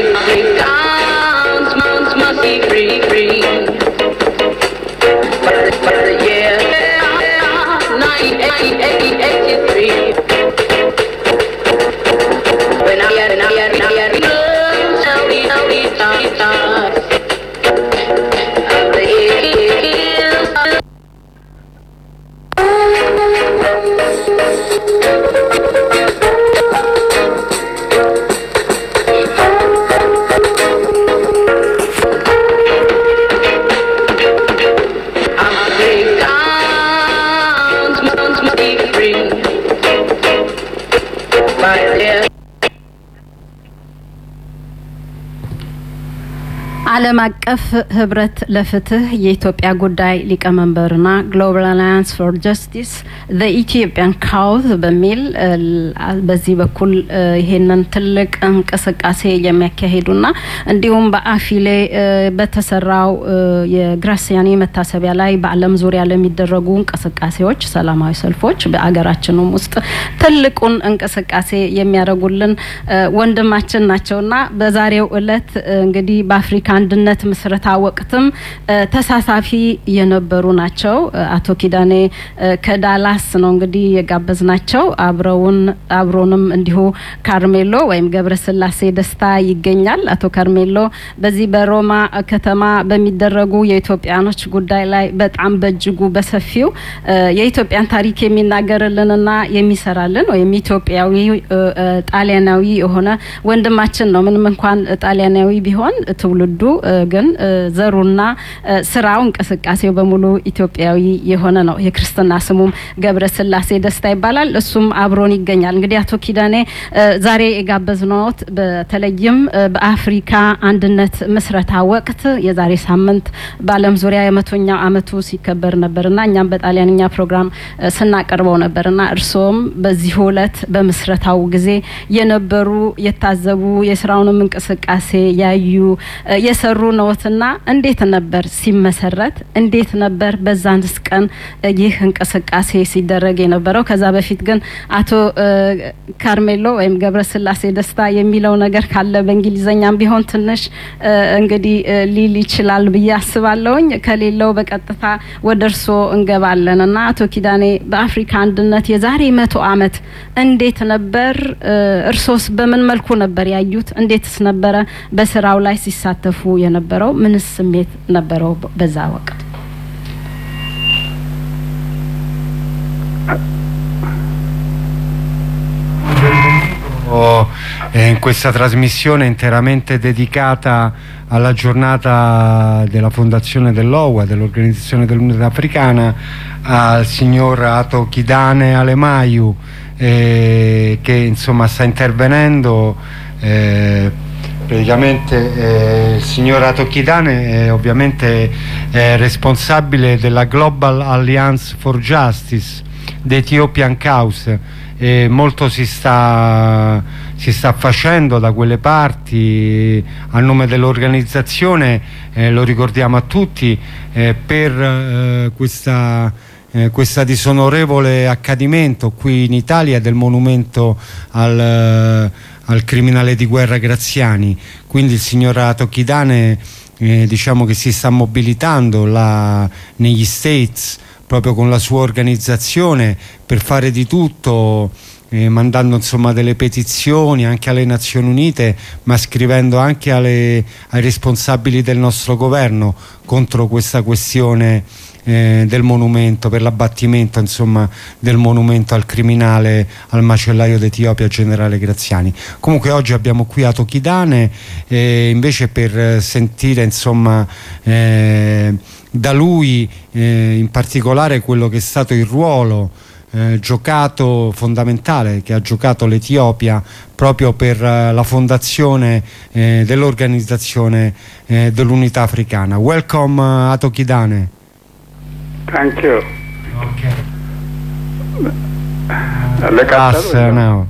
Africans must, must be free, free. But, but the year 1983. When I had, I had, I had, tell me, tell me, tell me, tell me. Of the hills. Africans must, must be free. By their ዓለም አቀፍ ህብረት ለፍትህ የኢትዮጵያ ጉዳይ ሊቀመንበርና ግሎባል አላያንስ ፎር ጀስቲስ ዘ ኢትዮጵያን ካውዝ በሚል እ, በዚህ በኩል እ, ይሄንን ትልቅ እንቅስቃሴ የሚያካሂዱና እንዲሁም በአፊሌ እ, በተሰራው እ, የግራሲያኒ መታሰቢያ ላይ በዓለም ዙሪያ ለሚደረጉ እንቅስቃሴዎች፣ ሰላማዊ ሰልፎች በአገራችንም ውስጥ ትልቁን እንቅስቃሴ የሚያደርጉልን እ, ወንድማችን ናቸውና በዛሬው እለት እ, እንግዲህ በአፍሪካ አንድነት ምስረታ ወቅትም እ, ተሳታፊ የነበሩ ናቸው። እ, አቶ ኪዳኔ እ, ከዳላስ ነው እንግዲህ የጋበዝናቸው። አብረውን አብሮንም እንዲሁ ካርሜሎ ወይም ገብረስላሴ ደስታ ይገኛል። አቶ ካርሜሎ በዚህ በሮማ ከተማ በሚደረጉ የኢትዮጵያኖች ጉዳይ ላይ በጣም በእጅጉ በሰፊው እ, የኢትዮጵያን ታሪክ የሚናገርልንና የሚሰራልን ወይም ኢትዮጵያዊ እ, እ, ጣሊያናዊ የሆነ ወንድማችን ነው። ምንም እንኳን ጣሊያናዊ ቢሆን ትውልዱ እ፣ ግን እ፣ ዘሩና እ፣ ስራው እንቅስቃሴው በሙሉ ኢትዮጵያዊ የሆነ ነው። የክርስትና ስሙም ገብረ ስላሴ ደስታ ይባላል። እሱም አብሮን ይገኛል። እንግዲህ አቶ ኪዳኔ እ፣ ዛሬ የጋበዝነዎት በተለይም እ፣ በአፍሪካ አንድነት ምስረታ ወቅት የዛሬ ሳምንት በዓለም ዙሪያ የመቶኛው አመቱ ሲከበር ነበርና እኛም በጣሊያንኛ ፕሮግራም እ፣ ስናቀርበው ነበርና እርስዎም በዚሁ እለት በምስረታው ጊዜ የነበሩ የታዘቡ የስራውንም እንቅስቃሴ ያዩ እ፣ የሰሩ ነዎትና እንዴት ነበር ሲመሰረት? እንዴት ነበር በዛንስ ቀን እ፣ ይህ እንቅስቃሴ ሲደረግ የነበረው? ከዛ በፊት ግን አቶ እ፣ ካርሜሎ ወይም ገብረስላሴ ደስታ የሚለው ነገር ካለ በእንግሊዘኛም ቢሆን ትንሽ እ፣ እንግዲህ እ፣ ሊል ይችላል ብዬ አስባለሁኝ። ከሌለው በቀጥታ ወደ እርስዎ እንገባለን እና አቶ ኪዳኔ በአፍሪካ አንድነት የዛሬ መቶ አመት እንዴት ነበር? እ፣ እርሶስ በምን መልኩ ነበር ያዩት? እንዴትስ ነበረ በስራው ላይ ሲሳተፉ የነበረው? ምንስ ስሜት ነበረው በዛ ወቅት? Oh, eh, in questa trasmissione interamente dedicata alla giornata della fondazione dell'OUA, dell'Organizzazione dell'Unità Africana, al signor Ato Kidane Alemayu eh, che insomma sta intervenendo. eh, praticamente eh, il signor Ato Kidane è ovviamente eh, responsabile della Global Alliance for Justice, the Ethiopian Cause e molto si sta, si sta facendo da quelle parti a nome dell'organizzazione, eh, lo ricordiamo a tutti, eh, per eh, questa, eh, questa disonorevole accadimento qui in Italia del monumento al, eh, al criminale di guerra Graziani. Quindi il signor Ato Kidane eh, diciamo che si sta mobilitando là negli States proprio con la sua organizzazione per fare di tutto eh, mandando insomma delle petizioni anche alle Nazioni Unite ma scrivendo anche alle- ai responsabili del nostro governo contro questa questione eh, del monumento per l'abbattimento insomma del monumento al criminale al macellaio d'Etiopia generale Graziani comunque oggi abbiamo qui Ato Kidane eh, invece per eh, sentire insomma eh, da lui eh, in particolare quello che è stato il ruolo eh, giocato fondamentale che ha giocato l'Etiopia proprio per eh, la fondazione eh, dell'organizzazione eh, dell'unità africana. Welcome uh, Ato Kidane. Thank you. Le Pass uh, now.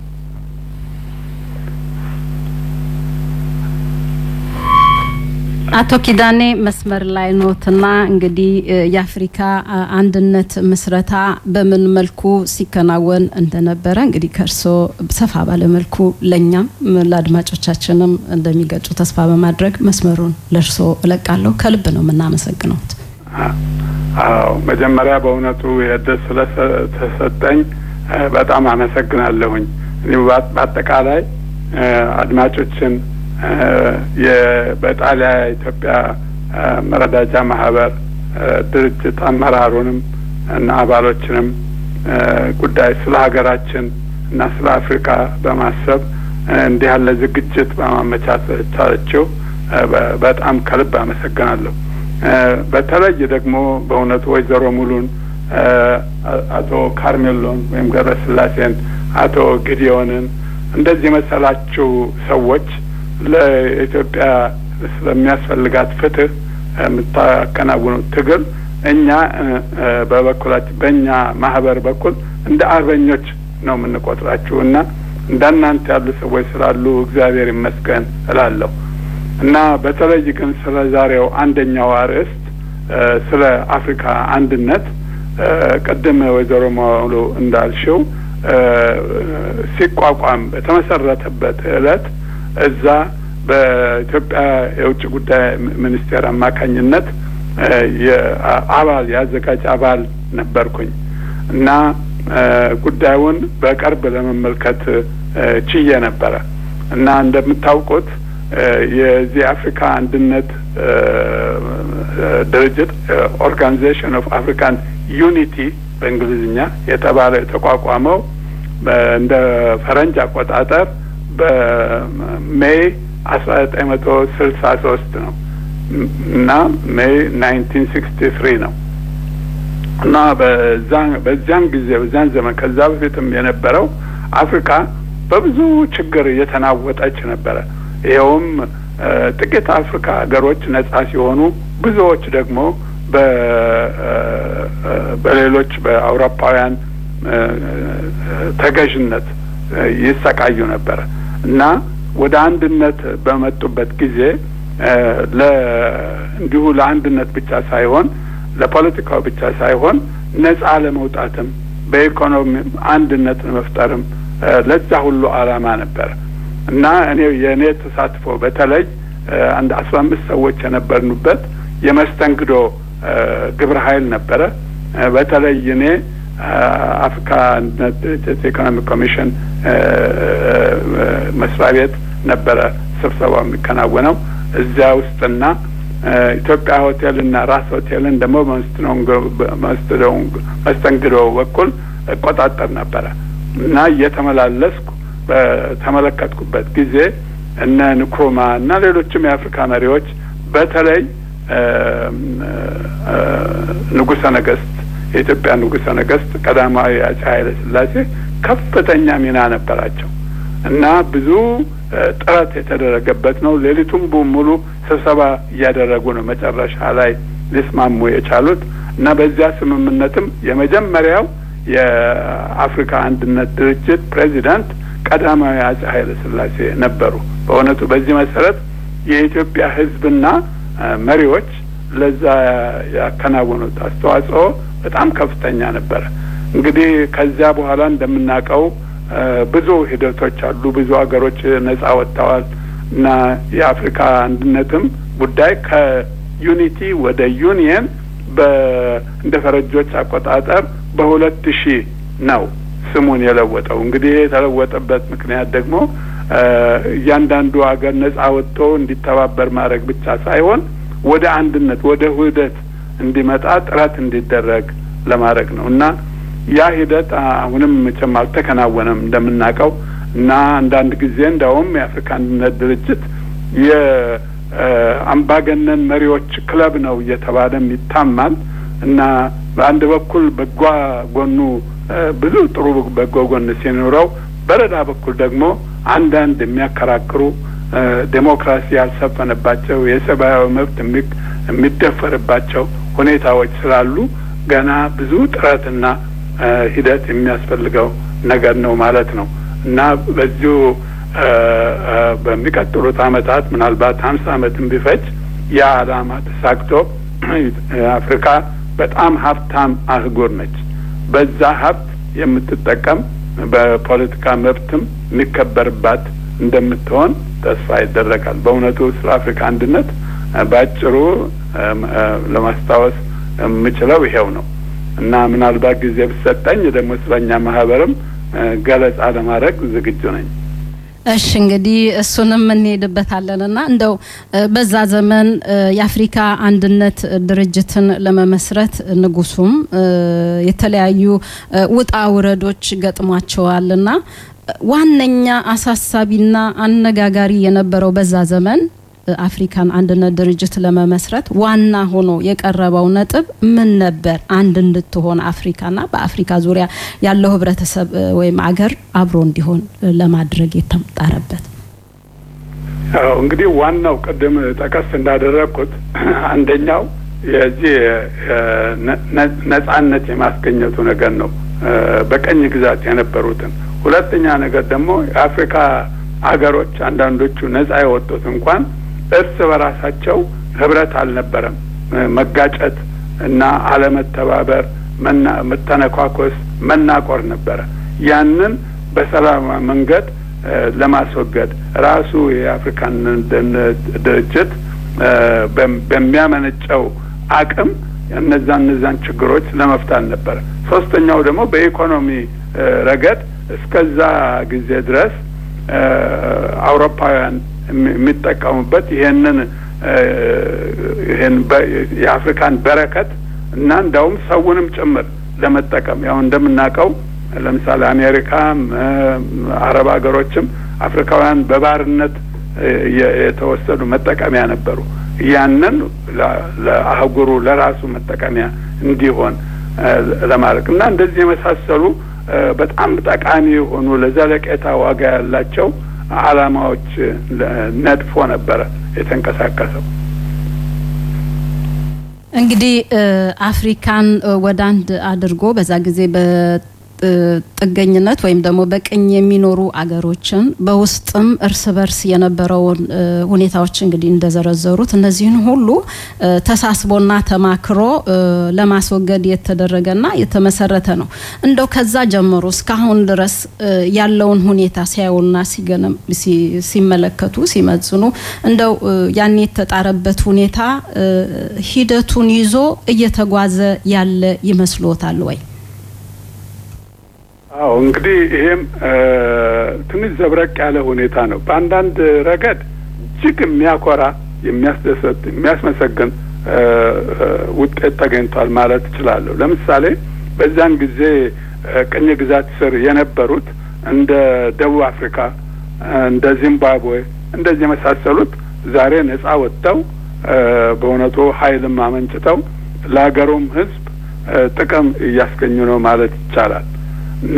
አቶ ኪዳኔ መስመር ላይ ኖትና እንግዲህ የአፍሪካ አንድነት ምስረታ በምን መልኩ ሲከናወን እንደነበረ እንግዲህ ከእርስዎ ሰፋ ባለ መልኩ ለእኛም ለአድማጮቻችንም እንደሚገልጹ ተስፋ በማድረግ መስመሩን ለእርስዎ እለቃለሁ። ከልብ ነው የምናመሰግነውት። አዎ መጀመሪያ በእውነቱ የዕድል ስለተሰጠኝ በጣም አመሰግናለሁኝ። በአጠቃላይ አድማጮችን በጣሊያ ኢትዮጵያ መረዳጃ ማህበር ድርጅት አመራሩንም እና አባሎችንም ጉዳይ ስለ ሀገራችን እና ስለ አፍሪካ በማሰብ እንዲህ ያለ ዝግጅት በማመቻቸታቸው በጣም ከልብ አመሰግናለሁ። በተለይ ደግሞ በእውነቱ ወይዘሮ ሙሉን፣ አቶ ካርሜሎን ወይም ገብረስላሴን፣ አቶ ጊዲዮንን እንደዚህ የመሰላችሁ ሰዎች ለኢትዮጵያ ስለሚያስፈልጋት ፍትህ የምታከናውኑት ትግል እኛ በበኩላችን በእኛ ማህበር በኩል እንደ አርበኞች ነው የምንቆጥራችሁ እና እንደናንተ ያሉ ሰዎች ስላሉ እግዚአብሔር ይመስገን እላለሁ እና በተለይ ግን ስለ ዛሬው አንደኛው አርዕስት ስለ አፍሪካ አንድነት ቅድም ወይዘሮ ማሉ እንዳልሽው ሲቋቋም በተመሰረተበት እለት እዛ በኢትዮጵያ የውጭ ጉዳይ ሚኒስቴር አማካኝነት የአባል የአዘጋጅ አባል ነበርኩኝ እና ጉዳዩን በቅርብ ለመመልከት ችዬ ነበረ እና እንደምታውቁት የዚህ አፍሪካ አንድነት ድርጅት ኦርጋናይዜሽን ኦፍ አፍሪካን ዩኒቲ በእንግሊዝኛ የተባለ የተቋቋመው እንደ ፈረንጅ አቆጣጠር በሜይ አስራ ዘጠኝ መቶ ስልሳ ሶስት ነው እና ሜይ ናይንቲን ሲክስቲ ትሪ ነው እና በዚያን ጊዜ በዚያን ዘመን ከዛ በፊትም የነበረው አፍሪካ በብዙ ችግር እየተናወጠች ነበረ። ይኸውም ጥቂት አፍሪካ ሀገሮች ነጻ ሲሆኑ ብዙዎች ደግሞ በሌሎች በአውሮፓውያን ተገዥነት ይሰቃዩ ነበረ እና ወደ አንድነት በመጡበት ጊዜ እንዲሁ ለአንድነት ብቻ ሳይሆን ለፖለቲካው ብቻ ሳይሆን ነጻ ለመውጣትም በኢኮኖሚ አንድነት ለመፍጠርም ለዛ ሁሉ ዓላማ ነበረ እና እኔ የእኔ ተሳትፎ በተለይ አንድ አስራ አምስት ሰዎች የነበርንበት የመስተንግዶ ግብረ ኃይል ነበረ። በተለይ እኔ አፍሪካ አንድነት ድርጅት ኢኮኖሚክ ኮሚሽን መስሪያ ቤት ነበረ ስብሰባው የሚከናወነው እዚያ ውስጥና ኢትዮጵያ ሆቴልና ራስ ሆቴልን ደግሞ መስተንግዶ በኩል እቆጣጠር ነበረ እና እየተመላለስኩ በተመለከትኩበት ጊዜ እነ ንክሩማ እና ሌሎችም የአፍሪካ መሪዎች በተለይ ንጉሰ ነገስት የኢትዮጵያ ንጉሰ ነገስት ቀዳማዊ አፄ ኃይለ ሥላሴ ከፍተኛ ሚና ነበራቸው እና ብዙ ጥረት የተደረገበት ነው። ሌሊቱም ሙሉ ስብሰባ እያደረጉ ነው መጨረሻ ላይ ሊስማሙ የቻሉት እና በዚያ ስምምነትም የመጀመሪያው የአፍሪካ አንድነት ድርጅት ፕሬዚዳንት ቀዳማዊ አፄ ኃይለ ሥላሴ ነበሩ። በእውነቱ በዚህ መሰረት የኢትዮጵያ ሕዝብና መሪዎች ለዛ ያከናወኑት አስተዋጽኦ በጣም ከፍተኛ ነበረ። እንግዲህ ከዚያ በኋላ እንደምናውቀው ብዙ ሂደቶች አሉ። ብዙ ሀገሮች ነጻ ወጥተዋል እና የአፍሪካ አንድነትም ጉዳይ ከዩኒቲ ወደ ዩኒየን እንደ ፈረንጆች አቆጣጠር በሁለት ሺህ ነው ስሙን የለወጠው። እንግዲህ የተለወጠበት ምክንያት ደግሞ እያንዳንዱ ሀገር ነጻ ወጥቶ እንዲተባበር ማድረግ ብቻ ሳይሆን ወደ አንድነት ወደ ውህደት እንዲመጣ ጥረት እንዲደረግ ለማድረግ ነው እና ያ ሂደት አሁንም መቼም አልተከናወነም እንደምናውቀው እና አንዳንድ ጊዜ እንደውም የአፍሪካ አንድነት ድርጅት የአምባገነን መሪዎች ክለብ ነው እየተባለም ይታማል እና በአንድ በኩል በጓ ጎኑ ብዙ ጥሩ በጎ ጎን ሲኖረው በሌላ በኩል ደግሞ አንዳንድ የሚያከራክሩ ዴሞክራሲ ያልሰፈነባቸው የሰብአዊ መብት የሚደፈርባቸው ሁኔታዎች ስላሉ ገና ብዙ ጥረትና ሂደት የሚያስፈልገው ነገር ነው ማለት ነው እና በዚሁ በሚቀጥሉት አመታት ምናልባት ሀምሳ አመትም ቢፈጅ ያ ዓላማ ተሳክቶ አፍሪካ በጣም ሀብታም አህጉር ነች። በዛ ሀብት የምትጠቀም በፖለቲካ መብትም የሚከበርባት እንደምትሆን ተስፋ ይደረጋል። በእውነቱ ስለ አፍሪካ አንድነት በአጭሩ ለማስታወስ የምችለው ይሄው ነው እና ምናልባት ጊዜ ብሰጠኝ ደግሞ ስለኛ ማህበርም ገለጻ ለማድረግ ዝግጁ ነኝ። እሺ እንግዲህ እሱንም እንሄድበታለን እና እንደው በዛ ዘመን የአፍሪካ አንድነት ድርጅትን ለመመስረት ንጉሱም የተለያዩ ውጣ ውረዶች ገጥሟቸዋልና ዋነኛ አሳሳቢና አነጋጋሪ የነበረው በዛ ዘመን አፍሪካን አንድነት ድርጅት ለመመስረት ዋና ሆኖ የቀረበው ነጥብ ምን ነበር? አንድ እንድትሆን አፍሪካና በአፍሪካ ዙሪያ ያለው ህብረተሰብ ወይም አገር አብሮ እንዲሆን ለማድረግ የተጣረበት። አዎ እንግዲህ ዋናው ቅድም ጠቀስ እንዳደረግኩት አንደኛው የዚህ ነጻነት የማስገኘቱ ነገር ነው፣ በቀኝ ግዛት የነበሩትን። ሁለተኛ ነገር ደግሞ የአፍሪካ አገሮች አንዳንዶቹ ነጻ የወጡት እንኳን እርስ በራሳቸው ህብረት አልነበረም። መጋጨት እና አለመተባበር፣ መተነኳኮስ፣ መናቆር ነበረ። ያንን በሰላማዊ መንገድ ለማስወገድ ራሱ የአፍሪካን ድርጅት በሚያመነጨው አቅም እነዛ እነዛን ችግሮች ለመፍታት ነበረ። ሶስተኛው ደግሞ በኢኮኖሚ ረገድ እስከዛ ጊዜ ድረስ አውሮፓውያን የሚጠቀሙበት ይሄንን ይሄን የአፍሪካን በረከት እና እንዳውም ሰውንም ጭምር ለመጠቀም ያው እንደምናውቀው ለምሳሌ አሜሪካም አረብ ሀገሮችም አፍሪካውያን በባርነት የተወሰዱ መጠቀሚያ ነበሩ። ያንን ለአህጉሩ ለራሱ መጠቀሚያ እንዲሆን ለማድረግ እና እንደዚህ የመሳሰሉ በጣም ጠቃሚ የሆኑ ለዘለቄታ ዋጋ ያላቸው ዓላማዎች ነድፎ ነበረ የተንቀሳቀሰው። እንግዲህ አፍሪካን ወደ አንድ አድርጎ በዛ ጊዜ ጥገኝነት ወይም ደግሞ በቅኝ የሚኖሩ አገሮችን በውስጥም እርስ በርስ የነበረውን ሁኔታዎች እንግዲህ እንደዘረዘሩት እነዚህን ሁሉ ተሳስቦና ተማክሮ ለማስወገድ የተደረገና የተመሰረተ ነው። እንደው ከዛ ጀምሮ እስካሁን ድረስ ያለውን ሁኔታ ሲያዩና ሲገነም ሲመለከቱ ሲመዝኑ እንደው ያን የተጣረበት ሁኔታ ሂደቱን ይዞ እየተጓዘ ያለ ይመስሎታል ወይ? አዎ እንግዲህ ይሄም ትንሽ ዘብረቅ ያለ ሁኔታ ነው። በአንዳንድ ረገድ እጅግ የሚያኮራ የሚያስደሰት፣ የሚያስመሰግን ውጤት ተገኝቷል ማለት እችላለሁ። ለምሳሌ በዛን ጊዜ ቅኝ ግዛት ስር የነበሩት እንደ ደቡብ አፍሪካ፣ እንደ ዚምባብዌ እንደዚህ የመሳሰሉት ዛሬ ነጻ ወጥተው በእውነቱ ኃይልም አመንጭተው ለሀገሩም ሕዝብ ጥቅም እያስገኙ ነው ማለት ይቻላል። እና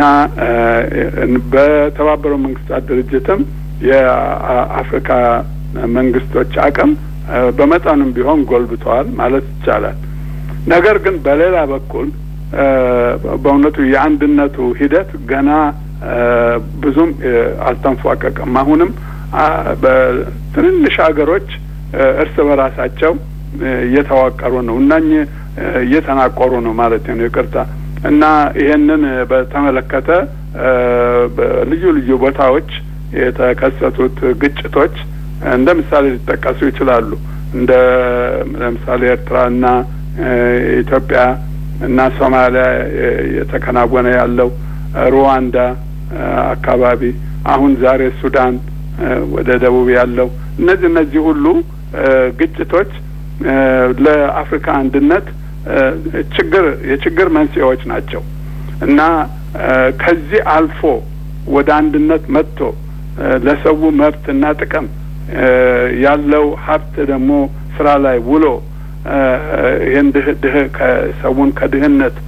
በተባበረው መንግስታት ድርጅትም የአፍሪካ መንግስቶች አቅም በመጠኑም ቢሆን ጎልብተዋል ማለት ይቻላል። ነገር ግን በሌላ በኩል በእውነቱ የአንድነቱ ሂደት ገና ብዙም አልተንፏቀቅም። አሁንም በትንንሽ ሀገሮች እርስ በራሳቸው እየተዋቀሩ ነው እና እየተናቆሩ ነው ማለት ነው። ይቅርታ እና ይሄንን በተመለከተ በልዩ ልዩ ቦታዎች የተከሰቱት ግጭቶች እንደ ምሳሌ ሊጠቀሱ ይችላሉ። እንደ ለምሳሌ ኤርትራና ኢትዮጵያ እና ሶማሊያ የተከናወነ ያለው ሩዋንዳ አካባቢ፣ አሁን ዛሬ ሱዳን ወደ ደቡብ ያለው እነዚህ እነዚህ ሁሉ ግጭቶች ለአፍሪካ አንድነት ችግር የችግር መንስኤዎች ናቸው እና ከዚህ አልፎ ወደ አንድነት መጥቶ ለሰው መብትና ጥቅም ያለው ሀብት ደግሞ ስራ ላይ ውሎ ይህን ድህ ድህ ከሰውን ከድህነት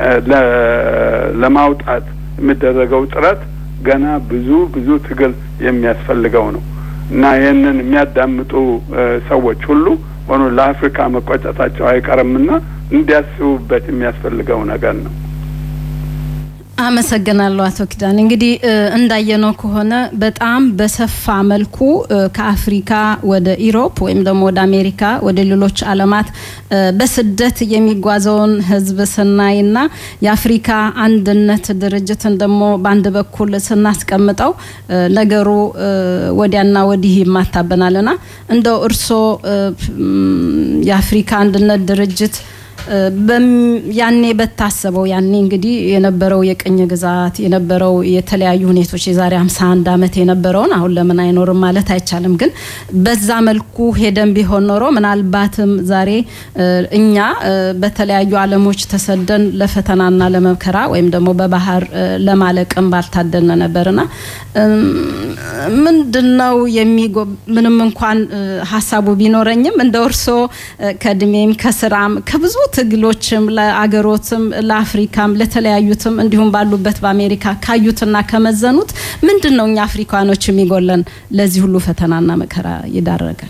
ለማውጣት የሚደረገው ጥረት ገና ብዙ ብዙ ትግል የሚያስፈልገው ነው እና ይህንን የሚያዳምጡ ሰዎች ሁሉ ሆኖ ለአፍሪካ መቆጨታቸው አይቀርምና እንዲያስቡበት የሚያስፈልገው ነገር ነው። አመሰግናለሁ አቶ ኪዳን። እንግዲህ እንዳየነው ከሆነ በጣም በሰፋ መልኩ ከአፍሪካ ወደ ኢሮፕ ወይም ደግሞ ወደ አሜሪካ ወደ ሌሎች ዓለማት በስደት የሚጓዘውን ሕዝብ ስናይና የአፍሪካ አንድነት ድርጅትን ደግሞ በአንድ በኩል ስናስቀምጠው ነገሩ ወዲያና ወዲህ ይማታበናልና እንደው እርስዎ የአፍሪካ አንድነት ድርጅት ያኔ በታሰበው ያኔ እንግዲህ የነበረው የቅኝ ግዛት የነበረው የተለያዩ ሁኔቶች የዛሬ 51 ዓመት የነበረውን አሁን ለምን አይኖርም ማለት አይቻልም። ግን በዛ መልኩ ሄደን ቢሆን ኖሮ ምናልባትም ዛሬ እኛ በተለያዩ ዓለሞች ተሰደን ለፈተናና ለመከራ ወይም ደግሞ በባህር ለማለቅም ባልታደልነ ነበርና ምንድነው የሚጎ ምንም እንኳን ሀሳቡ ቢኖረኝም እንደ እርሶ ከእድሜም ከስራም ከብዙ ትግሎችም ለአገሮትም ለአፍሪካም ለተለያዩትም እንዲሁም ባሉበት በአሜሪካ ካዩትና ከመዘኑት ምንድን ነው እኛ አፍሪካኖች የሚጎለን ለዚህ ሁሉ ፈተናና መከራ ይዳረጋል?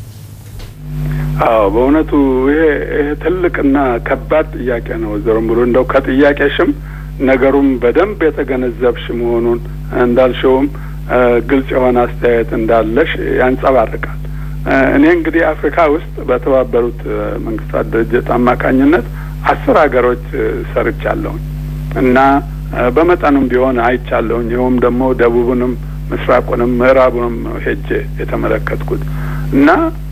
አዎ በእውነቱ ይሄ ይሄ ትልቅና ከባድ ጥያቄ ነው። ዘርምሩ እንደው ከጥያቄሽም ነገሩም በደንብ የተገነዘብሽ መሆኑን እንዳልሽውም ግልጽ የሆነ አስተያየት እንዳለሽ ያንጸባርቃል። እኔ እንግዲህ አፍሪካ ውስጥ በተባበሩት መንግስታት ድርጅት አማካኝነት አስር ሀገሮች ሰርቻለሁኝ እና በመጠኑም ቢሆን አይቻለሁኝ። ይኸውም ደግሞ ደቡቡንም፣ ምስራቁንም፣ ምዕራቡንም ሄጄ የተመለከትኩት እና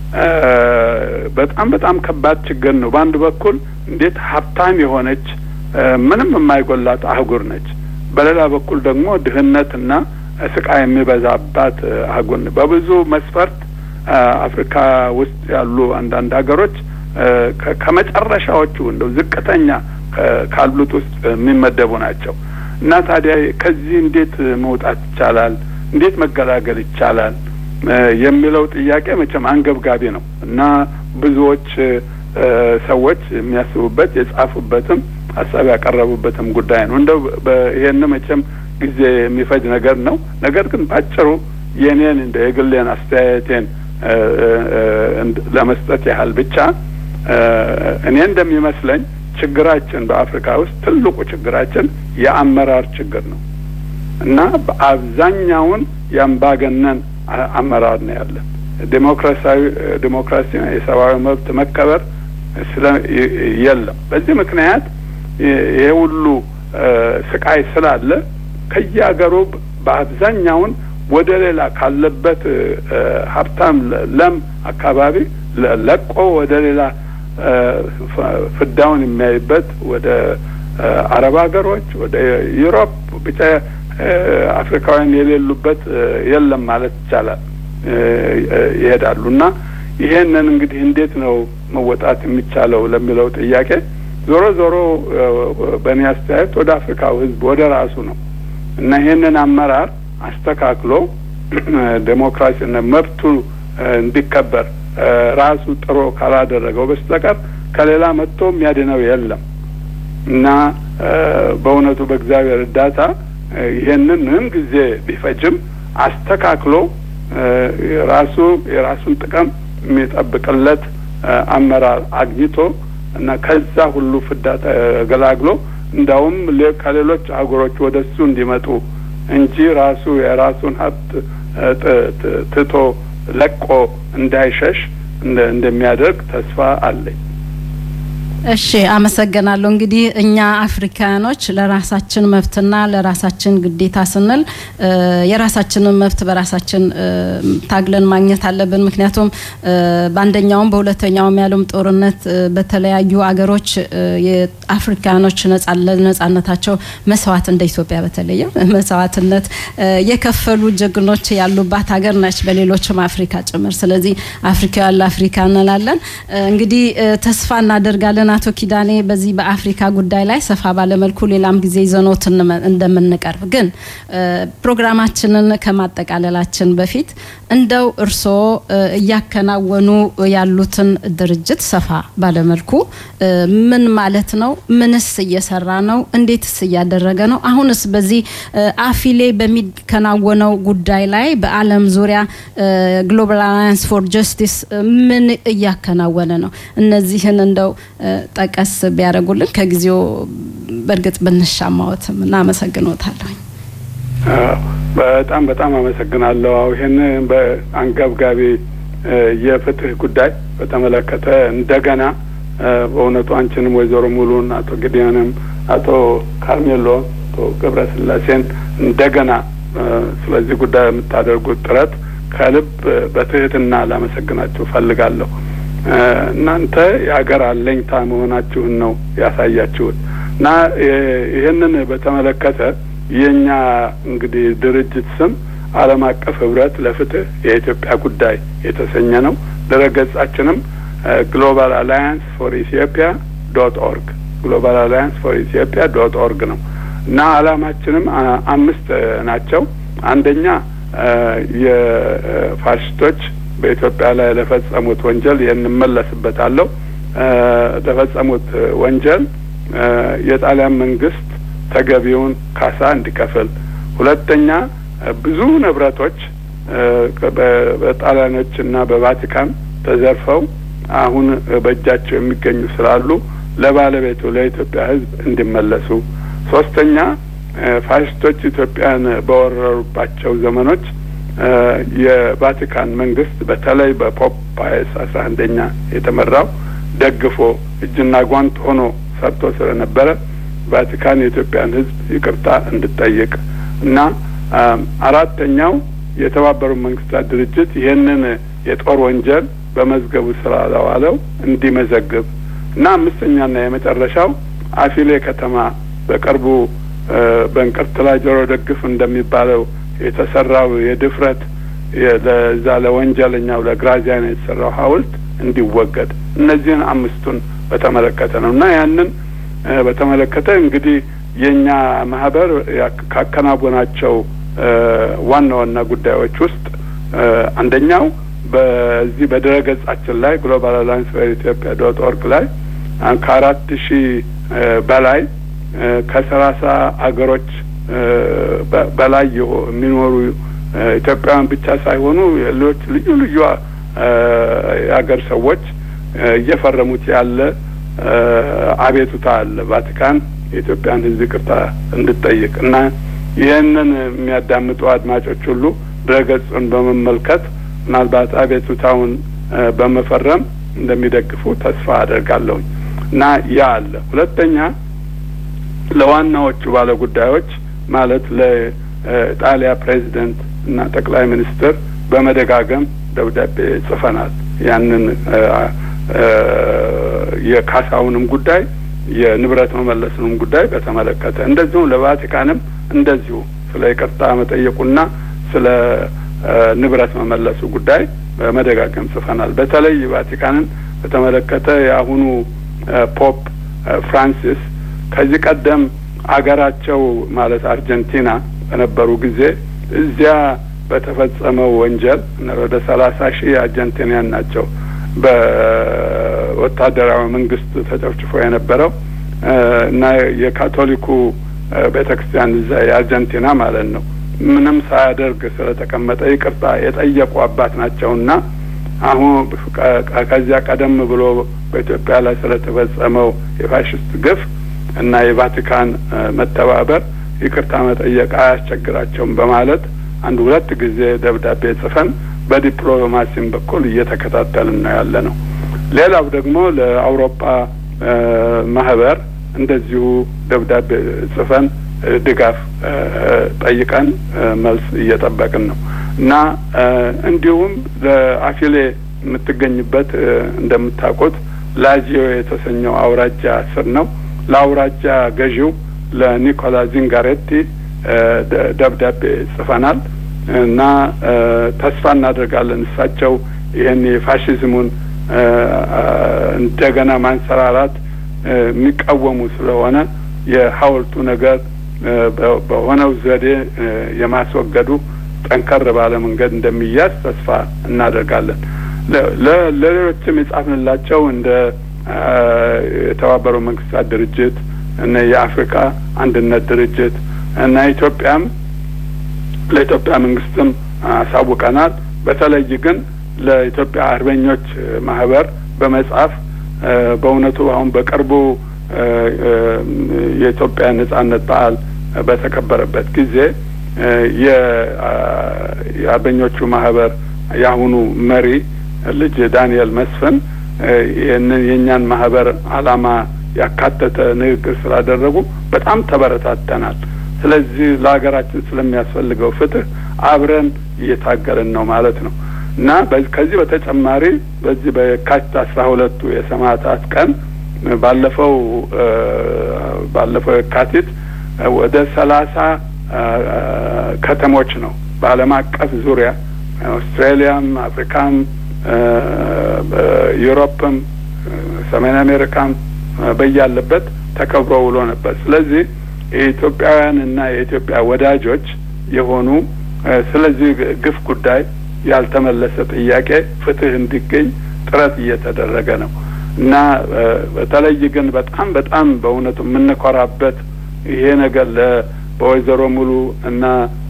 በጣም በጣም ከባድ ችግር ነው። በአንድ በኩል እንዴት ሀብታም የሆነች ምንም የማይጎላት አህጉር ነች። በሌላ በኩል ደግሞ ድህነትና ስቃይ የሚበዛባት አህጉር በብዙ መስፈርት አፍሪካ ውስጥ ያሉ አንዳንድ ሀገሮች ከመጨረሻዎቹ እንደው ዝቅተኛ ካሉት ውስጥ የሚመደቡ ናቸው እና ታዲያ ከዚህ እንዴት መውጣት ይቻላል? እንዴት መገላገል ይቻላል? የሚለው ጥያቄ መቼም አንገብጋቢ ነው እና ብዙዎች ሰዎች የሚያስቡበት የጻፉበትም ሀሳብ ያቀረቡበትም ጉዳይ ነው። እንደው ይሄን መቼም ጊዜ የሚፈጅ ነገር ነው። ነገር ግን ባጭሩ የኔን እንደ የግሌን አስተያየቴን ለመስጠት ያህል ብቻ እኔ እንደሚመስለኝ ችግራችን በአፍሪካ ውስጥ ትልቁ ችግራችን የአመራር ችግር ነው እና በአብዛኛውን የአምባገነን አመራር ነው ያለን። ዴሞክራሲያዊ ዴሞክራሲ የሰብአዊ መብት መከበር ስለ የለም። በዚህ ምክንያት ይሄ ሁሉ ስቃይ ስላለ ከየሀገሩ በአብዛኛውን ወደ ሌላ ካለበት ሀብታም ለም አካባቢ ለቆ ወደ ሌላ ፍዳውን የሚያይበት ወደ አረብ ሀገሮች፣ ወደ ዩሮፕ ብቻ አፍሪካውያን የሌሉበት የለም ማለት ይቻላል ይሄዳሉ እና ይሄንን እንግዲህ እንዴት ነው መወጣት የሚቻለው ለሚለው ጥያቄ ዞሮ ዞሮ በእኔ አስተያየት ወደ አፍሪካው ሕዝብ ወደ ራሱ ነው እና ይሄንን አመራር አስተካክሎ ዴሞክራሲና መብቱ እንዲከበር ራሱ ጥሮ ካላደረገው በስተቀር ከሌላ መጥቶ የሚያድነው የለም እና በእውነቱ በእግዚአብሔር እርዳታ ይሄንን ምንም ጊዜ ቢፈጅም አስተካክሎ ራሱ የራሱን ጥቅም የሚጠብቅለት አመራር አግኝቶ እና ከዛ ሁሉ ፍዳ ተገላግሎ እንዳውም ከሌሎች አህጉሮች ወደ እሱ እንዲመጡ እንጂ ራሱ የራሱን ሀብት ትቶ ለቆ እንዳይሸሽ እንደሚያደርግ ተስፋ አለኝ። እሺ አመሰግናለሁ። እንግዲህ እኛ አፍሪካኖች ለራሳችን መብትና ለራሳችን ግዴታ ስንል የራሳችንን መብት በራሳችን ታግለን ማግኘት አለብን። ምክንያቱም በአንደኛውም በሁለተኛውም ያለም ጦርነት በተለያዩ አገሮች የአፍሪካኖች ለነጻነታቸው መስዋዕት እንደ ኢትዮጵያ በተለየ መስዋዕትነት የከፈሉ ጀግኖች ያሉባት ሀገር ነች፣ በሌሎችም አፍሪካ ጭምር። ስለዚህ አፍሪካውያን ለአፍሪካ እንላለን። እንግዲህ ተስፋ እናደርጋለን አቶ ኪዳኔ በዚህ በአፍሪካ ጉዳይ ላይ ሰፋ ባለመልኩ ሌላም ጊዜ ይዘኖት እንደምንቀርብ ግን ፕሮግራማችንን ከማጠቃለላችን በፊት እንደው እርስዎ እያከናወኑ ያሉትን ድርጅት ሰፋ ባለመልኩ ምን ማለት ነው? ምንስ እየሰራ ነው? እንዴትስ እያደረገ ነው? አሁንስ በዚህ አፊሌ በሚከናወነው ጉዳይ ላይ በዓለም ዙሪያ ግሎባል አላያንስ ፎር ጀስቲስ ምን እያከናወነ ነው? እነዚህን እንደው ጠቀስ ቢያደርጉልን ከጊዜው በእርግጥ ብንሻማዎትም እናመሰግኖታለሁ። በጣም በጣም አመሰግናለሁ። ይህን በአንገብጋቢ የፍትህ ጉዳይ በተመለከተ እንደገና በእውነቱ አንቺንም ወይዘሮ ሙሉን አቶ ግዲያንም አቶ ካርሜሎ አቶ ገብረስላሴን እንደገና ስለዚህ ጉዳይ የምታደርጉት ጥረት ከልብ በትህትና ላመሰግናችሁ ፈልጋለሁ። እናንተ የሀገር አለኝታ መሆናችሁን ነው ያሳያችሁት እና ይህንን በተመለከተ የእኛ እንግዲህ ድርጅት ስም ዓለም አቀፍ ህብረት ለፍትህ የኢትዮጵያ ጉዳይ የተሰኘ ነው። ድረገጻችንም ግሎባል አላያንስ ፎር ኢትዮጵያ ዶት ኦርግ ግሎባል አላያንስ ፎር ኢትዮጵያ ዶት ኦርግ ነው እና ዓላማችንም አምስት ናቸው። አንደኛ የፋሽስቶች በኢትዮጵያ ላይ ለፈጸሙት ወንጀል ይህን እመለስበታለሁ ለፈጸሙት ወንጀል የጣሊያን መንግስት ተገቢውን ካሳ እንዲከፍል፣ ሁለተኛ ብዙ ንብረቶች በጣሊያኖች እና በቫቲካን ተዘርፈው አሁን በእጃቸው የሚገኙ ስላሉ ለባለቤቱ ለኢትዮጵያ ሕዝብ እንዲመለሱ፣ ሶስተኛ ፋሽስቶች ኢትዮጵያን በወረሩባቸው ዘመኖች የቫቲካን መንግስት በተለይ በፖፕ ፓየስ አስራ አንደኛ የተመራው ደግፎ እጅና ጓንት ሆኖ ሰርቶ ስለነበረ ቫቲካን የኢትዮጵያን ሕዝብ ይቅርታ እንድጠይቅ እና አራተኛው የተባበሩት መንግስታት ድርጅት ይህንን የጦር ወንጀል በመዝገቡ ስላላዋለው እንዲመዘግብ እና አምስተኛና የመጨረሻው አፊሌ ከተማ በቅርቡ በእንቅርት ላይ ጆሮ ደግፍ እንደሚባለው የተሰራው የድፍረት ለዛ ለወንጀለኛው ለግራዚያን የተሰራው ሐውልት እንዲወገድ እነዚህን አምስቱን በተመለከተ ነው እና ያንን በተመለከተ እንግዲህ የእኛ ማህበር ካከናወናቸው ዋና ዋና ጉዳዮች ውስጥ አንደኛው በዚህ በድረ ገጻችን ላይ ግሎባል አላያንስ ፎር ኢትዮጵያ ዶት ኦርግ ላይ ከአራት ሺህ በላይ ከሰላሳ አገሮች በላይ የሚኖሩ ኢትዮጵያውያን ብቻ ሳይሆኑ ሌሎች ልዩ ልዩ የሀገር ሰዎች እየፈረሙት ያለ አቤቱታ አለ። ቫቲካን የኢትዮጵያን ሕዝብ ይቅርታ እንድጠይቅ እና ይህንን የሚያዳምጡ አድማጮች ሁሉ ድረገጹን በመመልከት ምናልባት አቤቱታውን በመፈረም እንደሚደግፉ ተስፋ አደርጋለሁኝ እና ያ አለ። ሁለተኛ ለዋናዎቹ ባለ ጉዳዮች ማለት ለጣሊያ ፕሬዚደንት እና ጠቅላይ ሚኒስትር በመደጋገም ደብዳቤ ጽፈናል። ያንን የካሳውንም ጉዳይ የንብረት መመለስንም ጉዳይ በተመለከተ እንደዚሁም ለቫቲካንም እንደዚሁ ስለ ይቅርታ መጠየቁና ስለ ንብረት መመለሱ ጉዳይ በመደጋገም ጽፈናል። በተለይ ቫቲካንን በተመለከተ የአሁኑ ፖፕ ፍራንሲስ ከዚህ ቀደም አገራቸው ማለት አርጀንቲና በነበሩ ጊዜ እዚያ በተፈጸመው ወንጀል ወደ ሰላሳ ሺህ አርጀንቲናያን ናቸው በወታደራዊ መንግስት ተጨፍጭፎ የነበረው እና የካቶሊኩ ቤተ ክርስቲያን እዛ የአርጀንቲና ማለት ነው ምንም ሳያደርግ ስለተቀመጠ ይቅርታ የጠየቁ አባት ናቸውና አሁን ከዚያ ቀደም ብሎ በኢትዮጵያ ላይ ስለተፈጸመው የፋሽስት ግፍ እና የቫቲካን መተባበር ይቅርታ መጠየቅ አያስቸግራቸውም በማለት አንድ ሁለት ጊዜ ደብዳቤ ጽፈን በዲፕሎማሲም በኩል እየተከታተልን ነው ያለ ነው። ሌላው ደግሞ ለአውሮፓ ማህበር እንደዚሁ ደብዳቤ ጽፈን ድጋፍ ጠይቀን መልስ እየጠበቅን ነው እና እንዲሁም ለአፊሌ የምትገኝበት እንደምታውቁት ላዚዮ የተሰኘው አውራጃ ስር ነው። ለአውራጃ ገዢው ለኒኮላ ዚንጋሬቲ ደብዳቤ ጽፈናል እና ተስፋ እናደርጋለን እሳቸው ይህን የፋሽዝሙን እንደገና ማንሰራራት የሚቃወሙ ስለሆነ የሐውልቱ ነገር በሆነው ዘዴ የማስወገዱ ጠንከር ባለ መንገድ እንደሚያዝ ተስፋ እናደርጋለን። ለሌሎችም የጻፍንላቸው እንደ የተባበሩት መንግስታት ድርጅት እና የአፍሪካ አንድነት ድርጅት እና ኢትዮጵያም ለኢትዮጵያ መንግስትም አሳውቀናል። በተለይ ግን ለኢትዮጵያ አርበኞች ማህበር በመጻፍ በእውነቱ አሁን በቅርቡ የኢትዮጵያ ነጻነት በዓል በተከበረበት ጊዜ የአርበኞቹ ማህበር የአሁኑ መሪ ልጅ ዳንኤል መስፍን ይህንን የእኛን ማህበር አላማ ያካተተ ንግግር ስላደረጉ በጣም ተበረታተናል። ስለዚህ ለሀገራችን ስለሚያስፈልገው ፍትህ አብረን እየታገልን ነው ማለት ነው እና ከዚህ በተጨማሪ በዚህ በየካቲት አስራ ሁለቱ የሰማዕታት ቀን ባለፈው ባለፈው የካቲት ወደ ሰላሳ ከተሞች ነው በዓለም አቀፍ ዙሪያ አውስትራሊያም፣ አፍሪካም፣ ዩሮፕም፣ ሰሜን አሜሪካም በያለበት ተከብሮ ውሎ ነበር። ስለዚህ የኢትዮጵያውያን እና የኢትዮጵያ ወዳጆች የሆኑ ስለዚህ ግፍ ጉዳይ ያልተመለሰ ጥያቄ ፍትህ እንዲገኝ ጥረት እየተደረገ ነው እና በተለይ ግን በጣም በጣም በእውነቱ የምንኮራበት ይሄ ነገር በወይዘሮ ሙሉ እና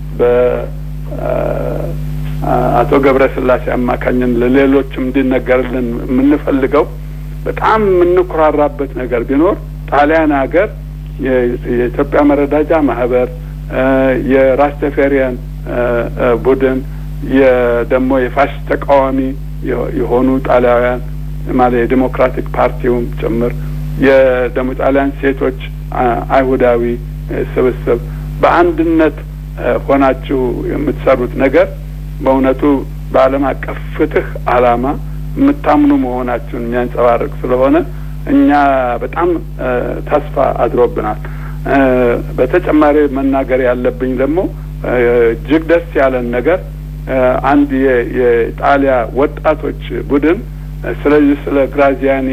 በአቶ ገብረ ስላሴ አማካኝን ለሌሎችም እንዲነገርልን የምንፈልገው በጣም የምንኮራራበት ነገር ቢኖር ጣሊያን ሀገር የኢትዮጵያ መረዳጃ ማህበር የራስ ተፈሪያን ቡድን ደግሞ የፋሽስት ተቃዋሚ የሆኑ ጣሊያውያን ማለት የዲሞክራቲክ ፓርቲውም ጭምር የደሞ ጣሊያን ሴቶች አይሁዳዊ ስብስብ በአንድነት ሆናችሁ የምትሰሩት ነገር በእውነቱ በዓለም አቀፍ ፍትህ ዓላማ የምታምኑ መሆናችሁን የሚያንጸባርቅ ስለሆነ እኛ በጣም ተስፋ አድሮብናል። በተጨማሪ መናገር ያለብኝ ደግሞ እጅግ ደስ ያለን ነገር አንድ የጣሊያ ወጣቶች ቡድን ስለዚህ ስለ ግራዚያኒ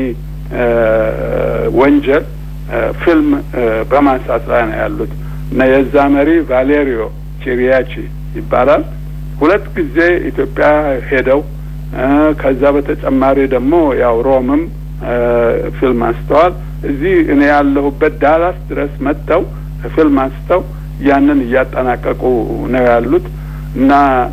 ወንጀል ፊልም በማንሳት ላይ ነው ያሉት እና የዛ መሪ ቫሌሪዮ ቺሪያቺ ይባላል። ሁለት ጊዜ ኢትዮጵያ ሄደው ከዛ በተጨማሪ ደግሞ ያው ሮምም ፊልም አንስተዋል። እዚህ እኔ ያለሁበት ዳላስ ድረስ መጥተው ፊልም አንስተው ያንን እያጠናቀቁ ነው ያሉት እና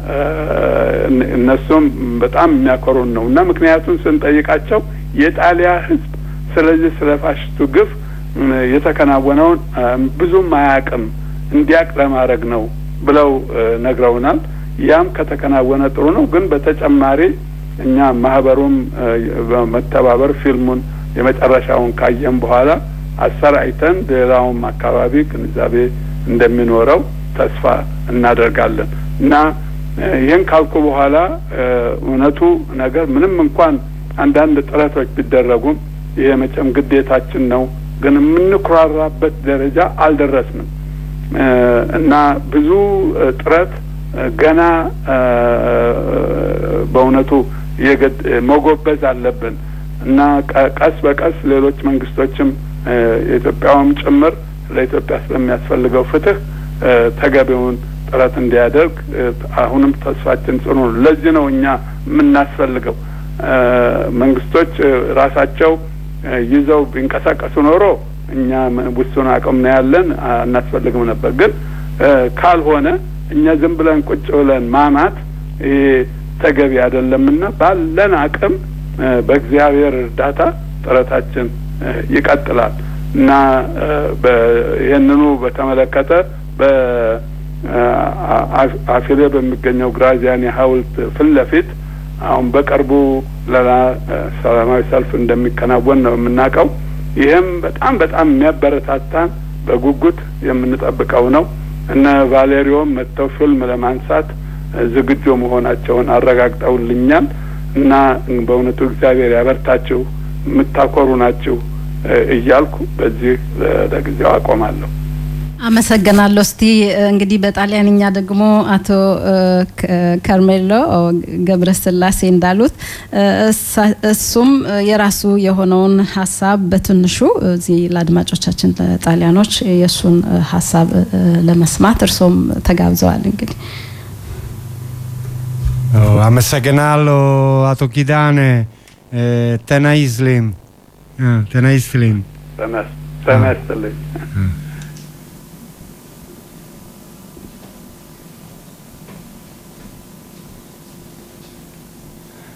እነሱም በጣም የሚያኮሩን ነው እና ምክንያቱም ስንጠይቃቸው የጣሊያ ሕዝብ ስለዚህ ስለ ፋሽስቱ ግፍ የተከናወነውን ብዙም አያውቅም እንዲያቅ ለማድረግ ነው ብለው ነግረውናል። ያም ከተከናወነ ጥሩ ነው። ግን በተጨማሪ እኛ ማህበሩም በመተባበር ፊልሙን የመጨረሻውን ካየን በኋላ አሰራጭተን ሌላውም አካባቢ ግንዛቤ እንደሚኖረው ተስፋ እናደርጋለን እና ይህን ካልኩ በኋላ እውነቱ ነገር ምንም እንኳን አንዳንድ ጥረቶች ቢደረጉም ይሄ መቼም ግዴታችን ነው፣ ግን የምንኩራራበት ደረጃ አልደረስንም እና ብዙ ጥረት ገና በእውነቱ መጎበዝ አለብን እና ቀስ በቀስ ሌሎች መንግስቶችም የኢትዮጵያውም ጭምር ለኢትዮጵያ ስለሚያስፈልገው ፍትህ ተገቢውን ጥረት እንዲያደርግ አሁንም ተስፋችን ጽኑ ነው። ለዚህ ነው እኛ የምናስፈልገው። መንግስቶች ራሳቸው ይዘው ቢንቀሳቀሱ ኖሮ እኛ ውሱን አቅም ነው ያለን አናስፈልግም ነበር። ግን ካልሆነ እኛ ዝም ብለን ቁጭ ብለን ማማት ይሄ ተገቢ አይደለምና ባለን አቅም በእግዚአብሔር እርዳታ ጥረታችን ይቀጥላል እና ይህንኑ በተመለከተ በአፊሌ በሚገኘው ግራዚያኒ ሐውልት ፊት ለፊት አሁን በቅርቡ ሌላ ሰላማዊ ሰልፍ እንደሚከናወን ነው የምናውቀው። ይህም በጣም በጣም የሚያበረታታን በጉጉት የምንጠብቀው ነው። እነ ቫሌሪዮም መጥተው ፊልም ለማንሳት ዝግጁ መሆናቸውን አረጋግጠውልኛል እና በእውነቱ እግዚአብሔር ያበርታችሁ፣ የምታኮሩ ናችሁ እያልኩ በዚህ ለጊዜው አቆማለሁ። አመሰግናለሁ። እስቲ እንግዲህ በጣሊያንኛ ደግሞ አቶ ከርሜሎ ገብረስላሴ እንዳሉት እሱም የራሱ የሆነውን ሀሳብ በትንሹ እዚህ ለአድማጮቻችን ጣሊያኖች የእሱን ሀሳብ ለመስማት እርሶም ተጋብዘዋል። እንግዲህ አመሰግናለሁ አቶ ኪዳነ ተናይስሊም ተናይስሊም ተመስልኝ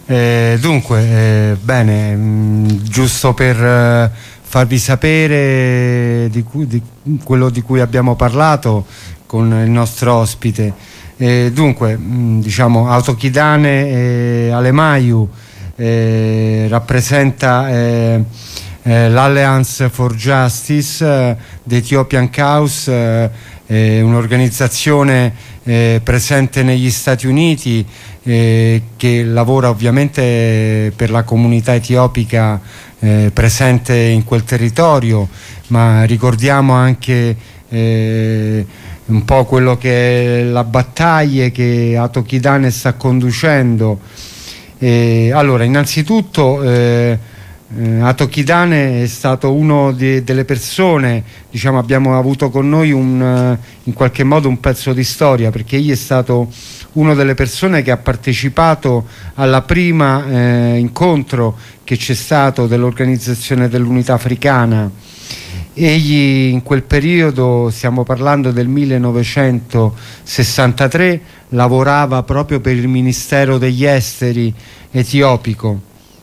Eh, dunque, eh, bene, mh, giusto per eh, farvi sapere di, cui, di, quello di cui abbiamo parlato con il nostro ospite. Eh, dunque, mh, diciamo, Autochidane e Alemaiu eh, rappresenta eh, l'Alliance for Justice uh, The Ethiopian Cause, un'organizzazione presente negli Stati Uniti eh, che lavora ovviamente per la comunità etiopica eh, presente in quel territorio, ma ricordiamo anche eh, un po' quello che è la battaglia che Atokidane sta conducendo. allora, innanzitutto eh, eh, Atokidane è stato uno delle persone, diciamo, abbiamo avuto con noi un, in qualche modo un pezzo di storia perché egli è stato una delle persone che ha partecipato alla prima eh, incontro che c'è stato dell'Organizzazione dell'Unità Africana. Egli in quel periodo, stiamo parlando del 1963, lavorava proprio per il Ministero degli Esteri etiopico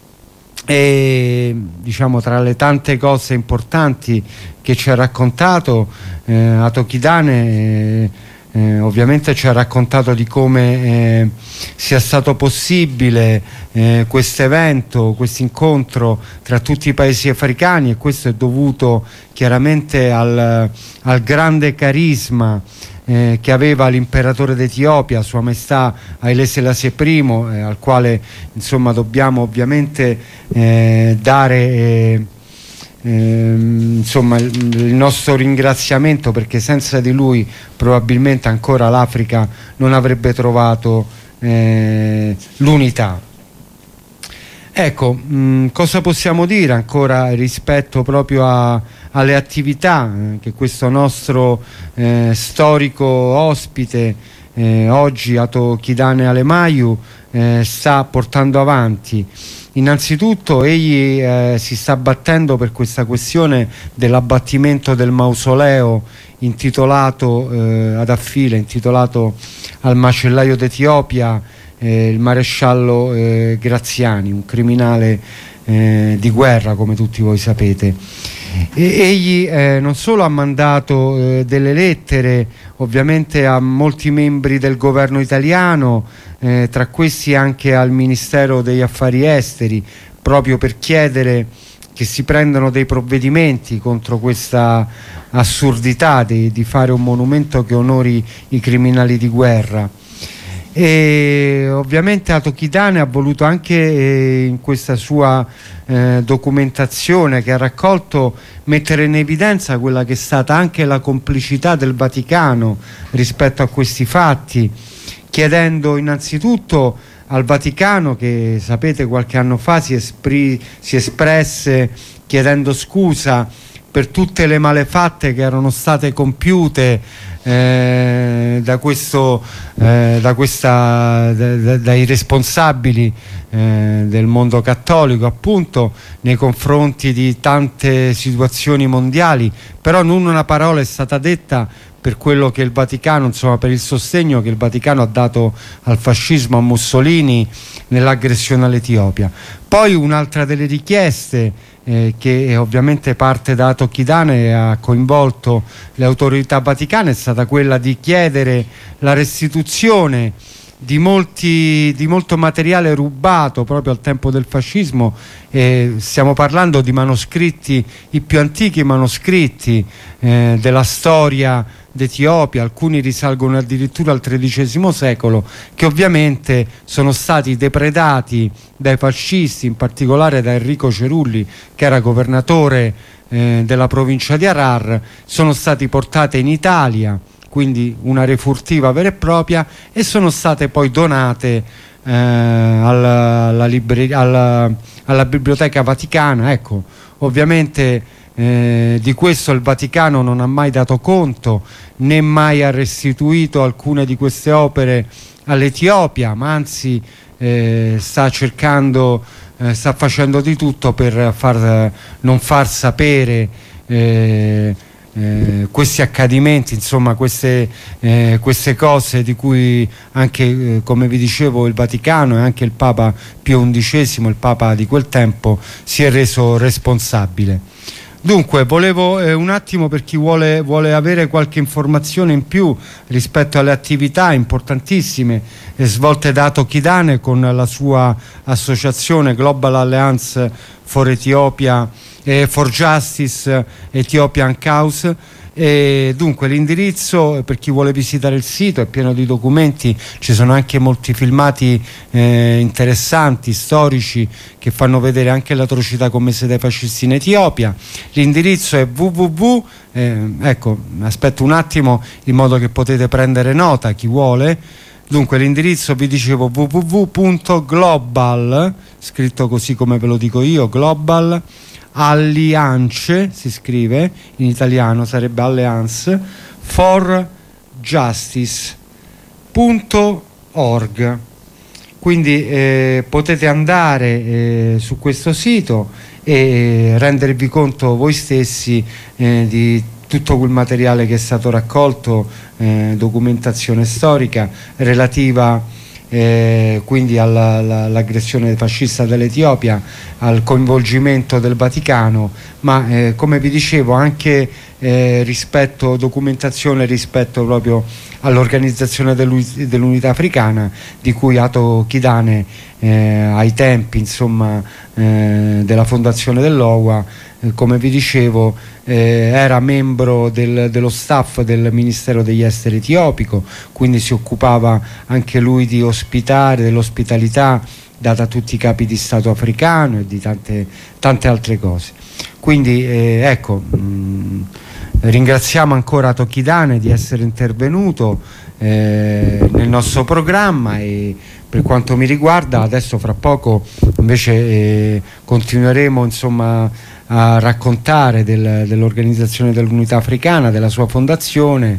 e diciamo tra le tante cose importanti che ci ha raccontato eh, Atokidane eh, eh, ovviamente ci ha raccontato di come eh, sia stato possibile eh, questo evento, questo incontro tra tutti i paesi africani e questo è dovuto chiaramente al, al grande carisma eh, che aveva l'imperatore d'Etiopia, Sua Maestà Haile Selassie I, eh, al quale insomma, dobbiamo ovviamente eh, dare Ehm, insomma il, il, nostro ringraziamento perché senza di lui probabilmente ancora l'Africa non avrebbe trovato eh, l'unità. Ecco, mh, cosa possiamo dire ancora rispetto proprio a, alle attività eh, che questo nostro eh, storico ospite eh, oggi Ato Chidane Alemaiu eh, sta portando avanti? Innanzitutto egli eh, si sta battendo per questa questione dell'abbattimento del mausoleo intitolato eh, ad Affile, intitolato al macellaio d'Etiopia, eh, il maresciallo eh, Graziani, un criminale eh, di guerra come tutti voi sapete. E, egli eh, non solo ha mandato delle lettere ovviamente a molti membri del governo italiano, eh, tra questi anche al Ministero degli Affari Esteri, proprio per chiedere che si prendano dei provvedimenti contro questa assurdità di, di fare un monumento che onori i criminali di guerra. E ovviamente Atokidane ha voluto anche eh, in questa sua eh, documentazione che ha raccolto mettere in evidenza quella che è stata anche la complicità del Vaticano rispetto a questi fatti chiedendo innanzitutto al Vaticano che sapete qualche anno fa si, espri, si espresse chiedendo scusa per tutte le malefatte che erano state compiute eh, da questo, eh, da questa, da, dai responsabili eh, del mondo cattolico appunto nei confronti di tante situazioni mondiali però non una parola è stata detta per quello che il Vaticano, insomma per il sostegno che il Vaticano ha dato al fascismo, a Mussolini nell'aggressione all'Etiopia. Poi un'altra delle richieste eh, che ovviamente parte da Tocchidane e ha coinvolto le autorità vaticane è stata quella di chiedere la restituzione di, molti, di, molto materiale rubato proprio al tempo del fascismo eh, stiamo parlando di manoscritti, i più antichi manoscritti eh, della storia d'Etiopia, alcuni risalgono addirittura al XIII secolo, che ovviamente sono stati depredati dai fascisti, in particolare da Enrico Cerulli, che era governatore eh, della provincia di Arar, sono stati portati in Italia, quindi una refurtiva vera e propria, e sono state poi donate eh, alla, alla, alla, alla Biblioteca Vaticana. Ecco, ovviamente eh, di questo il Vaticano non ha mai dato conto né mai ha restituito alcune di queste opere all'Etiopia ma anzi eh, sta cercando eh, sta facendo di tutto per far, non far sapere eh, eh, questi accadimenti, insomma queste, eh, queste, cose di cui anche, eh, come vi dicevo, il Vaticano e anche il Papa Pio XI, il Papa di quel tempo, si è reso responsabile. Dunque, volevo eh, un attimo per chi vuole, vuole, avere qualche informazione in più rispetto alle attività importantissime eh, svolte da Tokidane con la sua associazione Global Alliance for Ethiopia eh, for Justice Ethiopian Cause. E dunque l'indirizzo per chi vuole visitare il sito è pieno di documenti, ci sono anche molti filmati eh, interessanti, storici che fanno vedere anche l'atrocità commessa dai fascisti in Etiopia. L'indirizzo è www, eh, ecco aspetto un attimo in modo che potete prendere nota chi vuole. Dunque l'indirizzo vi dicevo www.global, scritto così come ve lo dico io, global Alliance, si scrive in italiano, sarebbe Alliance, for justice.org. Quindi eh, potete andare eh, su questo sito e rendervi conto voi stessi eh, di tutto quel materiale che è stato raccolto, documentazione storica relativa eh, quindi all'aggressione fascista dell'Etiopia, al coinvolgimento del Vaticano, ma eh, come vi dicevo anche eh, rispetto, documentazione rispetto proprio all'organizzazione dell'unità africana di cui Ato Kidane ai tempi insomma, della fondazione dell'OWA come vi dicevo eh, era membro del, dello staff del Ministero degli Esteri etiopico, quindi si occupava anche lui di ospitare, dell'ospitalità data a tutti i capi di Stato africano e di tante, tante altre cose. Quindi eh, ecco, mh, ringraziamo ancora Tokidane di essere intervenuto eh, nel nostro programma e per quanto mi riguarda adesso fra poco invece eh, continueremo insomma a raccontare del, dell'organizzazione dell'unità africana, della sua fondazione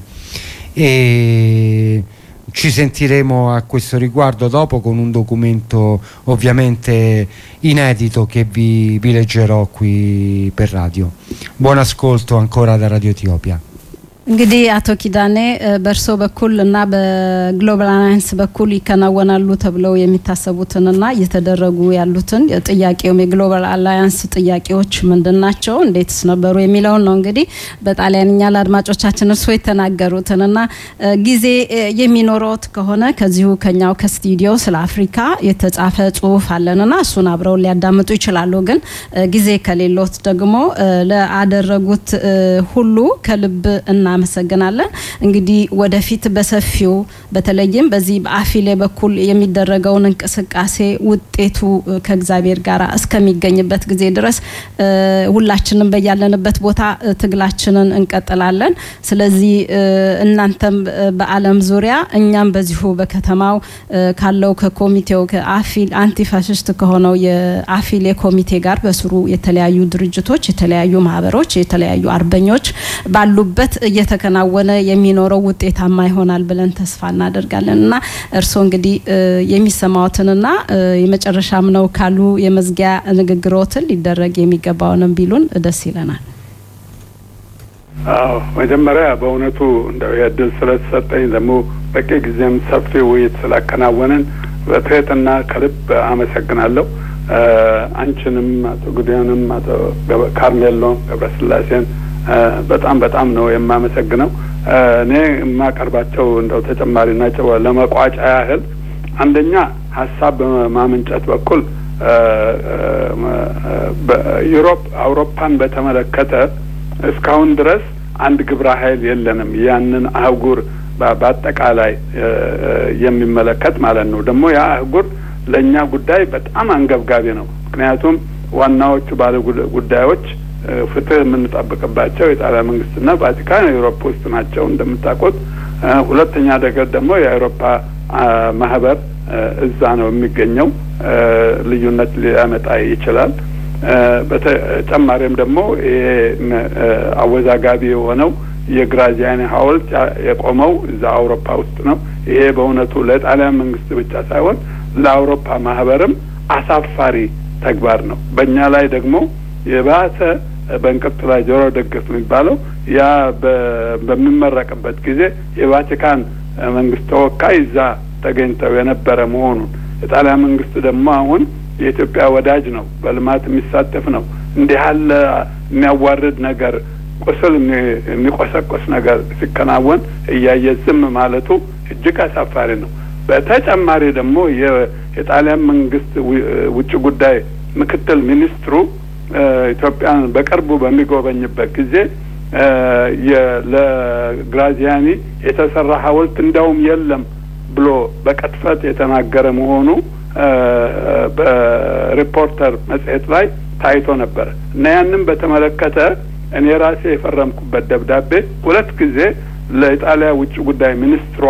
e ci sentiremo a questo riguardo dopo con un documento ovviamente inedito che vi, vi leggerò qui per radio. Buon ascolto ancora da Radio Etiopia. እንግዲህ አቶ ኪዳኔ በእርሶ በኩል እና በግሎባል አላያንስ በኩል ይከናወናሉ ተብለው የሚታሰቡትንና እየተደረጉ ያሉትን ጥያቄውም የግሎባል አላያንስ ጥያቄዎች ምንድን ናቸው፣ እንዴትስ ነበሩ የሚለውን ነው እንግዲህ በጣሊያንኛ ለአድማጮቻችን እርሶ የተናገሩትንና ጊዜ የሚኖረውት ከሆነ ከዚሁ ከኛው ከስቱዲዮ ስለ አፍሪካ የተጻፈ ጽሁፍ አለንና እሱን አብረው ሊያዳምጡ ይችላሉ። ግን ጊዜ ከሌሎት ደግሞ ለአደረጉት ሁሉ ከልብ እና እናመሰግናለን። እንግዲህ ወደፊት በሰፊው በተለይም በዚህ በአፊሌ በኩል የሚደረገውን እንቅስቃሴ ውጤቱ ከእግዚአብሔር ጋር እስከሚገኝበት ጊዜ ድረስ ሁላችንም በያለንበት ቦታ ትግላችንን እንቀጥላለን። ስለዚህ እናንተም በዓለም ዙሪያ እኛም በዚሁ በከተማው ካለው ከኮሚቴው ከአፊል አንቲፋሽስት ከሆነው የአፊሌ ኮሚቴ ጋር በስሩ የተለያዩ ድርጅቶች፣ የተለያዩ ማህበሮች፣ የተለያዩ አርበኞች ባሉበት እየተከናወነ የሚኖረው ውጤታማ ይሆናል ብለን ተስፋ እናደርጋለን እና እርስዎ እንግዲህ የሚሰማዎትንና የመጨረሻም ነው ካሉ የመዝጊያ ንግግሮትን ሊደረግ የሚገባውንም ቢሉን ደስ ይለናል። አዎ መጀመሪያ በእውነቱ እንደው የእድል ስለተሰጠኝ ደግሞ በቂ ጊዜም ሰፊ ውይይት ስላከናወንን በትህትና ከልብ አመሰግናለሁ። አንቺንም አቶ ጉዲያንም አቶ ካርሜሎን ገብረስላሴን በጣም በጣም ነው የማመሰግነው። እኔ የማቀርባቸው እንደው ተጨማሪ ናቸው ለመቋጫ ያህል አንደኛ ሀሳብ በማመንጨት በኩል በዩሮፕ አውሮፓን በተመለከተ እስካሁን ድረስ አንድ ግብረ ኃይል የለንም። ያንን አህጉር በአጠቃላይ የሚመለከት ማለት ነው። ደግሞ ያ አህጉር ለእኛ ጉዳይ በጣም አንገብጋቢ ነው። ምክንያቱም ዋናዎቹ ባለ ጉዳዮች ፍትህ የምንጠብቅባቸው የጣሊያን መንግስትና ቫቲካን የአውሮፓ ውስጥ ናቸው እንደምታውቁት። ሁለተኛ ነገር ደግሞ የአውሮፓ ማህበር እዛ ነው የሚገኘው። ልዩነት ሊያመጣ ይችላል። በተጨማሪም ደግሞ ይሄ አወዛጋቢ የሆነው የግራዚያኒ ሐውልት የቆመው እዛ አውሮፓ ውስጥ ነው። ይሄ በእውነቱ ለጣሊያን መንግስት ብቻ ሳይሆን ለአውሮፓ ማህበርም አሳፋሪ ተግባር ነው። በእኛ ላይ ደግሞ የባሰ በእንቅርት ላይ ጆሮ ደግፍ የሚባለው ያ በሚመረቅበት ጊዜ የቫቲካን መንግስት ተወካይ እዛ ተገኝተው የነበረ መሆኑን የጣሊያን መንግስት ደግሞ አሁን የኢትዮጵያ ወዳጅ ነው፣ በልማት የሚሳተፍ ነው። እንዲህ ያለ የሚያዋርድ ነገር ቁስል የሚቆሰቆስ ነገር ሲከናወን እያየ ዝም ማለቱ እጅግ አሳፋሪ ነው። በተጨማሪ ደግሞ የጣሊያን መንግስት ውጭ ጉዳይ ምክትል ሚኒስትሩ ኢትዮጵያን በቅርቡ በሚጎበኝበት ጊዜ ለግራዚያኒ የተሰራ ሐውልት እንዳውም የለም ብሎ በቅጥፈት የተናገረ መሆኑ በሪፖርተር መጽሔት ላይ ታይቶ ነበረ እና ያንን በተመለከተ እኔ ራሴ የፈረምኩበት ደብዳቤ ሁለት ጊዜ ለኢጣሊያ ውጭ ጉዳይ ሚኒስትሯ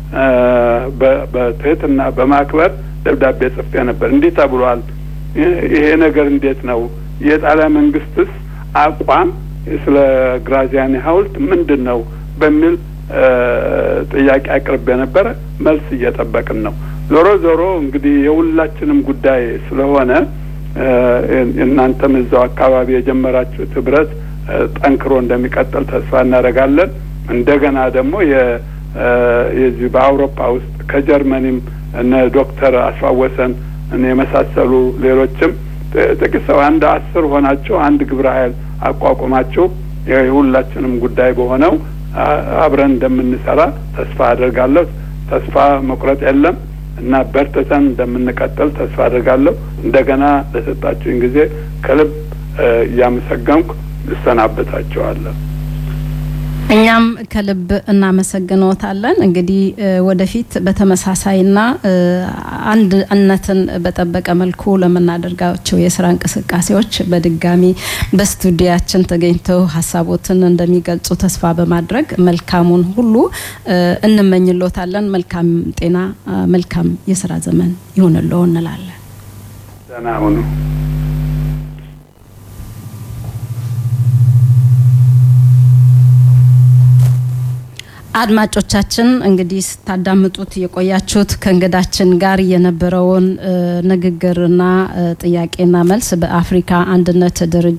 በትህትና በማክበር ደብዳቤ ጽፌ ነበር። እንዲህ ተብሏል። ይሄ ነገር እንዴት ነው? የጣሊያን መንግስትስ አቋም ስለ ግራዚያኒ ሐውልት ምንድን ነው በሚል ጥያቄ አቅርቤ ነበረ። መልስ እየጠበቅን ነው። ዞሮ ዞሮ እንግዲህ የሁላችንም ጉዳይ ስለሆነ እናንተም እዛው አካባቢ የጀመራችሁት ህብረት ጠንክሮ እንደሚቀጥል ተስፋ እናደርጋለን። እንደገና ደግሞ የዚህ በአውሮፓ ውስጥ ከጀርመኒም እነ ዶክተር አስፋወሰን የመሳሰሉ ሌሎችም ጥቂት ሰው አንድ አስር ሆናችሁ አንድ ግብረ ኃይል አቋቁማችሁ የሁላችንም ጉዳይ በሆነው አብረን እንደምንሰራ ተስፋ አድርጋለሁ። ተስፋ መቁረጥ የለም እና በርትተን እንደምንቀጥል ተስፋ አድርጋለሁ። እንደገና ለሰጣችሁኝ ጊዜ ከልብ እያመሰገንኩ እሰናበታችኋለሁ። እኛም ከልብ እናመሰግኖታለን። እንግዲህ ወደፊት በተመሳሳይና አንድነትን በጠበቀ መልኩ ለምናደርጋቸው የስራ እንቅስቃሴዎች በድጋሚ በስቱዲያችን ተገኝተው ሀሳቦትን እንደሚገልጹ ተስፋ በማድረግ መልካሙን ሁሉ እንመኝሎታለን። መልካም ጤና፣ መልካም የስራ ዘመን ይሁንልዎ እንላለን። ደህና ሁኑ። አድማጮቻችን እንግዲህ ስታዳምጡት የቆያችሁት ከእንግዳችን ጋር የነበረውን ንግግርና ጥያቄና መልስ በአፍሪካ አንድነት ድርጅት